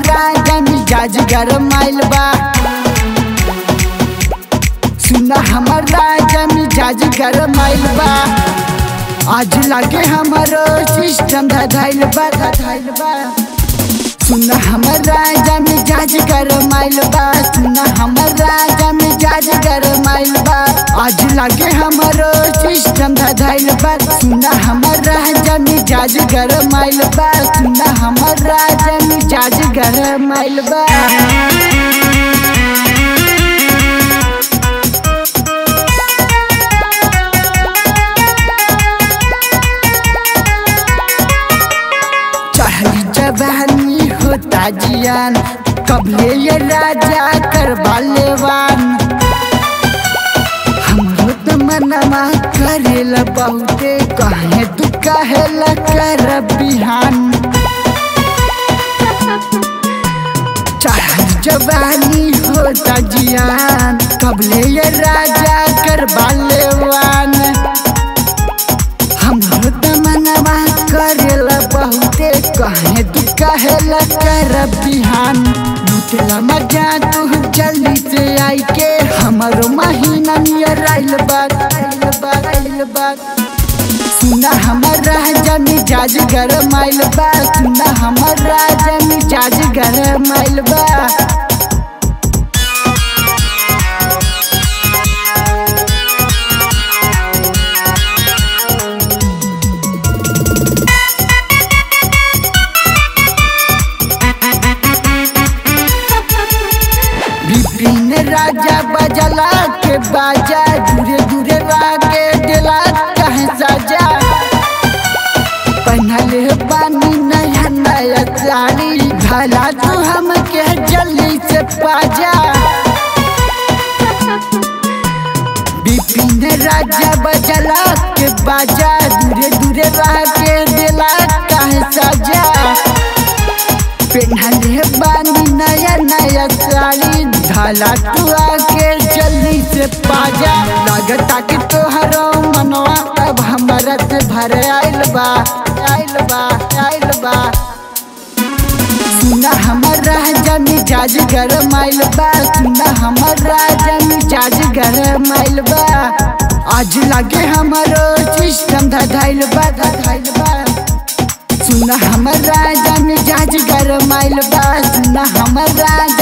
राजा मिजाज गरमाइल बा सुना हमर राजा मिजाज गरमाइल बा आज लागे हमारो सिस्टम धधाइल बा धधाइल बा सुना हमर राजा मिजाज गरमाइल बा सुना हमर राजा मिजाज गरमाइल बा आज लागे हमारो सिस्टम धधाइल बा सुना हमर राजा मिजाज गरमाइल बा सुना हमर राजा मिजाज गरमाइल बा चढ़ली जवानी होता जियान कबले ये राजा करवा लेवान हमरो त मनमा करेल बहुते कहे तू कहेल कर बिहान चढ़ल जवानी होता जियान कबले ये राजा करवा लेवान हमरो त मनवा करेल बहुते कहे तू कहेल कर बिहान लुटेला मजा तू जल्दी से आई के हमरो महीना नियर आइल बा आइल बा आइल बा सुना हमर राजा मिजाज गरम आइल बा सुना हमर राजा मिजाज गरम आइल बा विपिन राजा बजला के बाजा दूरे दूरे रागे दिला कहे साजा पहनले बानी नया नया साड़ी भला तू हमके जल्दी से पाजा विपिन राजा बजला के बाजा दूरे दूरे रागे दिला कहे साजा पेन्हले बानी नया नया साड़ी ढाला तू आके जल्दी से पाजा लागता कि तोहरो मनवा अब हमारा से भर आइल बा आइल बा आइल बा सुना हमर राजा मिजाज गरम आइल बा सुना हमर राजा मिजाज गरम आइल बा आज लागे हमारो सिस्टम धधाइल बा धधाइल बा सुना हमर राजा मिजाज गरम आइल बा सुना हमर राजा